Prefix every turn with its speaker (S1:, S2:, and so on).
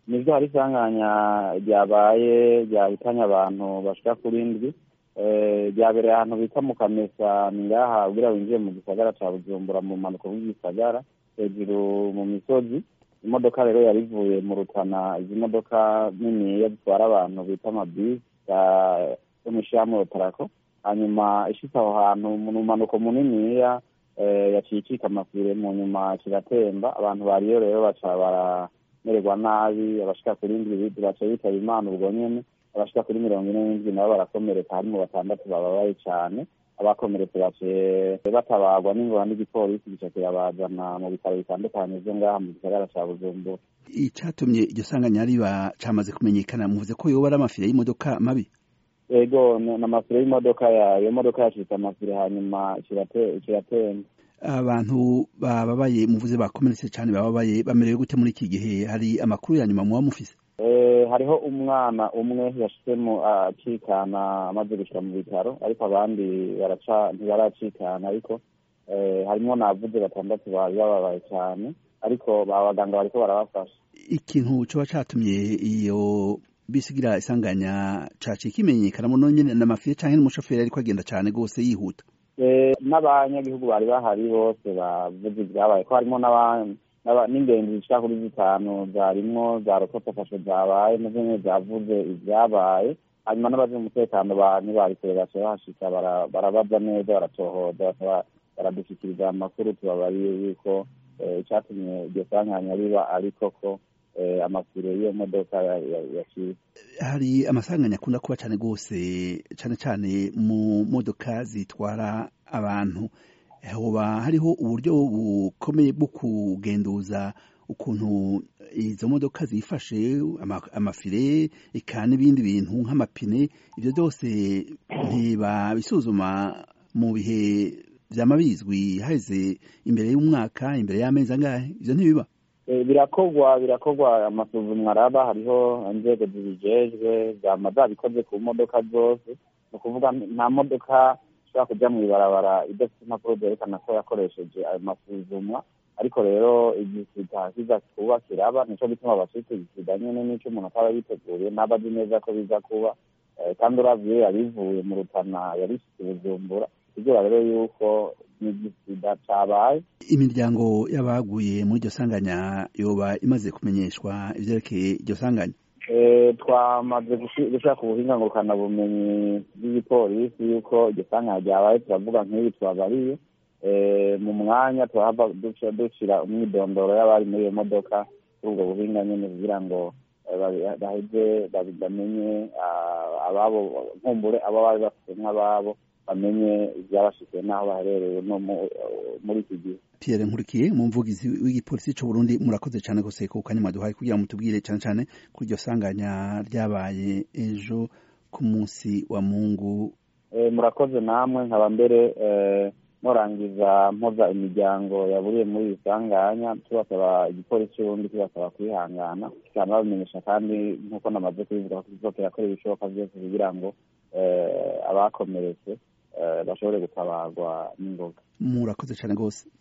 S1: nibyo hari isanganya ryabaye ryahitanye abantu bashika kuri ndwi ryabereye ahantu bita mu kamesa ni ngaha ubwira winjiye mu gisagara ca bujumbura mu mpanuka bw'igisagara hejuru mu misozi imodoka rero yari ivuye mu rutana izi modoka niniya zitwara abantu bita amabisi yo mw'ishirahamwe rotarako hanyuma ishitse aho hantu mu mpanuko muniniya yaciye icika amafire mu nyuma kiratemba abantu bariyo rero baca baramererwa nabi abashika kuri ndwi baca bitaba imana ubwo nyene abashika kuri mirongo ine n'indwi nabo barakomereka harimo batandatu bababaye cane abakomeretse baciye batabarwa n'ingoma n'igipolisi gica kirabazana mu bitaro bitandukanye vyo ngaha mu gisagara ca bujumbura
S2: icatumye iryo sanganya riba camaze kumenyekana muvuze ko yoba ari amafire y'imodoka mabi
S1: ego n'amafire y'imodoka iyo modoka yacitse amafire hanyuma kiratemba
S2: abantu bababaye muvuze bakomeretse cane bababaye bamerewe gute muri iki gihe hari amakuru ya nyuma muba mufise
S1: hariho umwana umwe yashizemo acikana amaze gushira mu bitaro ariko abandi baraca ntibaracikana ariko harimo navuze batandatu bari bababaye cyane ariko abaganga bariko barabafasha
S2: ikintu coba catumye iyo bisigira isanganya caciye kimenyekanamo nonyene n'amafire canke n'umushoferi ariko agenda cane gose yihuta
S1: n'abanyagihugu bari bahari bose bavuze ibyabaye ko harimo n'ingenzi zishika kuri zitanu zarimwo za rokotafashe zabaye nazo nyene zavuze ibyabaye hanyuma n'abazi umutekano ntibarikure baca bahashika barabaza neza baratohoza baradushyikiriza amakuru tubabariye yuko icatumye iryo sanganya riba ariko ko amafire y'iyo modoka yaciye
S2: hari amasanganya akunda kuba cane rwose cane cane mu modoka zitwara abantu hoba hariho uburyo bukomeye bwo kugenduza ukuntu izo modoka zifashe amafire eka n'ibindi bintu nk'amapine ibyo byose ntibabisuzuma mu bihe vyama bizwi haheze imbere y'umwaka imbere y'amezi angahe ivyo ntibiba
S1: birakorwa birakorwa amasuzumwa araba hariho inzego zibijejwe zama zabikoze ku modoka zose ni ukuvuga nta modoka ishobora kuja mw'ibarabara idafite impapuro zerekana ko yakoresheje ayo masuzumwa ariko rero igisida kiza kuba kiraba nico gituma bacita igisida nyene n'ico umuntu ataba yiteguriye n'aba azi neza ko biza kuba kandi uravye yabivuye mu rutana yarishitse bujumbura kugira rero yuko n'igisida cabaye
S2: imiryango y'abaguye muri iryo sanganya yoba imaze kumenyeshwa ivyerekeye iryo sanganya
S1: twamaze gushaka ubuhinga ngurukana bumenyi bw'igipolisi yuko iryo sanganya ryabaye turavuga nk'ibi twabariye mu mwanya turahava dushira umwidondoro y'abari muri iyo modoka kuri ubwo buhinga nyene kugira ngo baheze bamenye ababo nkumbure abo bari bafite nk'ababo bamenye ibyabashikiye n'aho baherereye no muri iki gihe
S2: Pierre Nkurikiye mu mvugizi w'igipolisi c'u Burundi murakoze cane gose ku kanya mwaduhaye kugira ngo mutubwire cane cane kuri iryo sanganya ryabaye ejo ku munsi wa Mungu
S1: murakoze namwe nkaba mbere murangiza mpoza imiryango yaburiye muri iri sanganya tubasaba igipolisi c'uburundi tubasaba kwihangana kikaba babimenyesha kandi nk'uko namaze kubivuga ko kizokera kora ibishoboka vyose kugira ngo abakomeretse bashobore gutabarwa n'ingoga
S2: murakoze cane gose